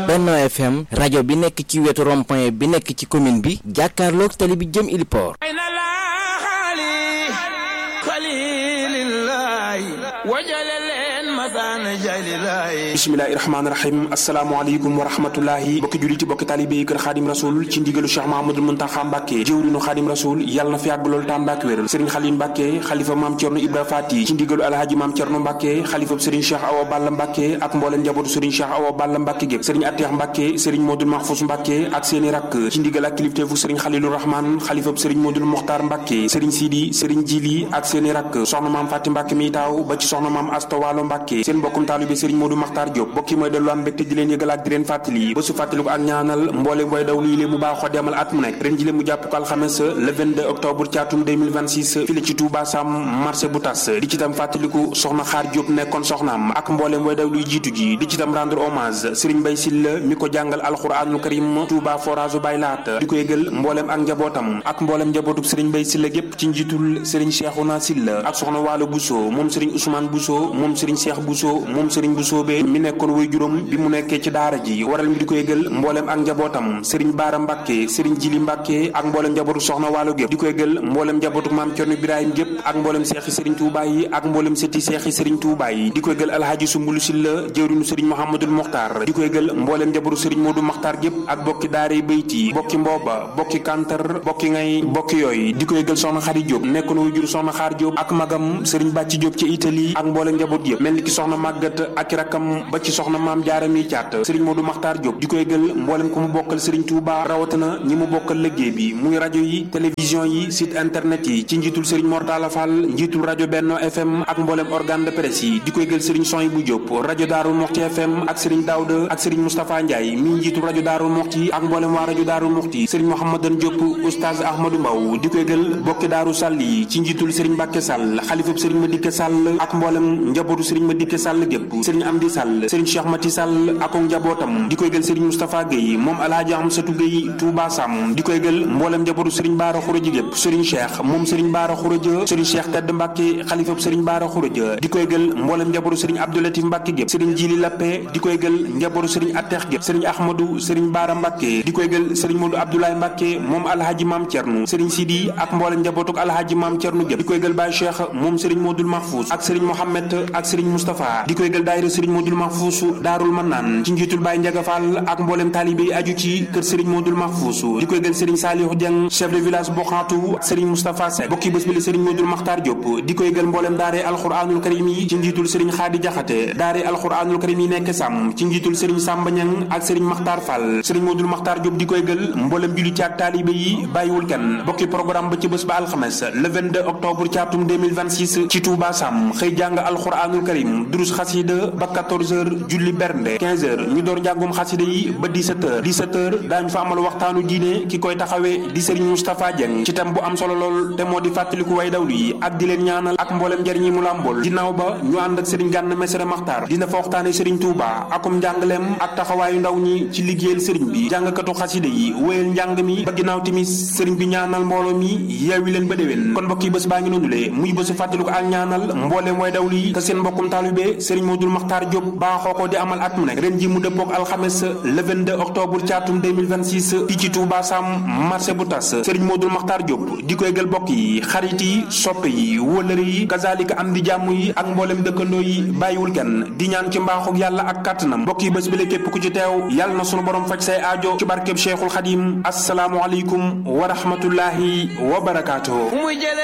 Benno FM rajo bi nekk ci wetu rond-point bi nekk ci commune bi jàkkaarloog tali bi jëm Iliport bismillahi rahmaani rahim asalaamaaleykum wa rahmatullahi bokki juliti bokki taalibé yi kër xaadim rasul ci ndigalu cheikh mahamadul muntaxa mbàkke jëwrinu xaadim rasul yàlla na fi yàgg loolu tam mbàkke wéral sëriñ xalil mbàkke xalifa maam cerno ibra faati ci ndigalu alhaji maam cerno mbàkke xalifa sëriñ cheikh awa balla mbàkke ak mbooleem njabootu sëriñ cheikh awa balla mbàkke gépp sëriñ atteex mbàkke sëriñ modul mahfous mbàkke ak seeni rakk ci ndigal ak kilifteefu sëriñ xalilu rahman xalifa sëriñ modul moxtaar mbàkke sëriñ sidi sëriñ jili ak seeni rakk soxna maam fàtti mbàkke mi taaw ba ci soxna maam asta waalo mbàkke seen mbokkum taalibe sëriñ modou maxtaar Diop bokki mooy dellu am mbégte di leen yëgal ak di leen fàttali ba su fàttali ko ak ñaanal mboolem way daw lii lée mu baaxoo demal at mu nekk ren ji mu jàpp ko alxames le 22 octobre ci atum 2026 fii la ci Touba Sam marché bu tas di ci tam fàttaliku soxna xaar Diop nekkoon soxnaam ak mboolem way daw luy jiitu ji di ci tam rendre hommage Serigne Bay Silla mi ko jàngal alxuraanul karim Touba forage bay laat di ko yëgal mboolem ak njabootam ak mboolem njabootuk Serigne Bay Silla gépp ci njiitul Serigne Cheikhouna Silla ak soxna Waalo Bousso moom Serigne Ousmane Bousso moom Serigne Cheikh Bousso moom Serigne Bousso be mi nekkoon way juróom bi mu nekkee ci daara ji waral mi di ko yëgal mboolem ak njabootam sëriñ baara mbàkke sëriñ jili mbàkke ak mboolem njabootu soxna waalo gépp di ko yëgal mboolem njabootu maam cerno ibrahim gépp ak mboolem seexi sëriñ tuubaa yi ak mboolem sëti seexi sëriñ tuubaa yi di ko yëgal alhaaji sumbulu silla jëwrinu sëriñ mouhamadul moxtaar di ko yëgal mboolem njabootu sëriñ moodu moxtaar gépp ak bokki daare bayti bokki mbooba bokki kantar bokki ngay bokki yooyu di ko yëgal soxna xari jóob nekkoon way jur soxna xaar jóob ak magam sëriñ bàcci jóob ci italie ak mboolem njaboot yëpp mel ni ki soxna màggat ak rakkam ba ci soxna maam jaara mi caat sëriñ Modou Makhtar Diop di koy gël mboolem ko mu bokkal sëriñ Touba rawatina ñi mu bokkal liggéey bi muy rajo yi télévision yi site internet yi ci njiitul sëriñ Mortala Fall njiitul rajo Benno FM ak mboolem organe de presse yi di koy gël sëriñ Soy bu Diop rajo Daaru Moxti FM ak sëriñ Daouda ak sëriñ Moustapha Ndiaye mi njiitul rajo Daaru Moxti ak mboolem waa rajo Daaru Moxti sëriñ Mouhamadan Diop oustaz Ahmadou Mbaw di koy gël bokki Daaru Sall yi ci njiitul sëriñ Mbàkke Sall xalifab sëriñ Madické Sall ak mboolem njabootu sëriñ Madické Sall gépp sëriñ Amdi Sall sëriñ Cheikh Mati Sall ak njabootam di koy gël sëriñ Moustapha Guèye moom alaaji Amsatu Guèye Touba Sam di koy gël mboolem njabootu sëriñ Baara Xuraja gépp sëriñ Cheikh moom sëriñ Baara Xuraja sëriñ Cheikh Tedd Mbàkke xalifab sëriñ Baara Xuraja di koy gël mboolem njabootu sëriñ Abdoulatif Mbàkke gépp sëriñ Jili Lappe di koy gël njabootu sëriñ Atteex gépp sëriñ Ahmadou sëriñ Baara Mbàkke di koy gël sëriñ Modou Abdoulaye Mbàkke moom alhaji Maam Cernu sëriñ Sidi ak mboolem njabootuk alhaji Maam Cernu gépp di koy gël Baye Cheikh moom sëriñ Modou Mahfous ak sëriñ Mohamed ak sëriñ Moustapha di koy gël daayira sëriñ Modou Mahfous Daarul Manaan ci njiitul Baye Ndiaga Fall ak mboolem taalibe yi aju ci kër Serigne Modou Mahfous di koy gël Serigne Saliou Dieng chef de village Boxaatu Serigne Moustapha Seck bokki bés bi la Serigne Modou Makhtar Diop di koy gël mboolem daare alxuraanul karim yi ci njiitul Serigne Khady Diakhaté daare alxuraanul karim yi nekk Sam ci njiitul Serigne Samba Niang ak Serigne Makhtar Fall Serigne Modou Makhtar Diop di koy gël mboolem julli ci ak taalibe yi bàyyiwul kenn bokki programme ba ci bés ba alxames le 22 octobre ci atum 2026 ci Touba Sam xëy jàng alxuraanul karim durus xasida ba 14h julli bernde 15h ñu door njàngum xasida yi ba 17h 17h daañu fa amal waxtaanu diine ki koy taxawee di Serigne Moustapha Dieng ci tam bu am solo lool te moo di fàttaliku way dawlu yi ak di leen ñaanal ak mboolem njariñ yi mu làmbool ginnaaw ba ñu ànd ak Serigne Gana Messere Maxtaar dina fa waxtaane Serigne Touba akum njàngaleem ak taxawaayu ndaw ñi ci liggéeyal Serigne bi jàngkatu xasida yi wéyal njàng mi ba ginnaaw timis Serigne bi ñaanal mbooloo mi yeewi leen ba déwén kon mbokk yi bés baa ngi noonule muy bésu fàttaliku ak ñaanal mbooleem way dawlu yi te seen mbokkum taalibé Serigne Modou Makhtar Diop baaxoo ko di amal at mu nekk ren ji mu dëppook alxames le 22 octobre ci atum 2026 fii ci Touba Sam marché bu tas Serigne Modou Makhtar Diop di koy gël bokk yi xarit yi soppe yi wëllëre yi kazalika am di jàmm yi ak mboolem dëkkandoo yi bàyyiwul kenn di ñaan ci mbaaxuk yàlla ak kàttanam mbokk yi bés bi la képp ku ci teew yàlla na sunu borom faj say aajo ci barkeb Cheikhul Xadim asalaamu aleykum wa rahmatullahi wa barakaatuhu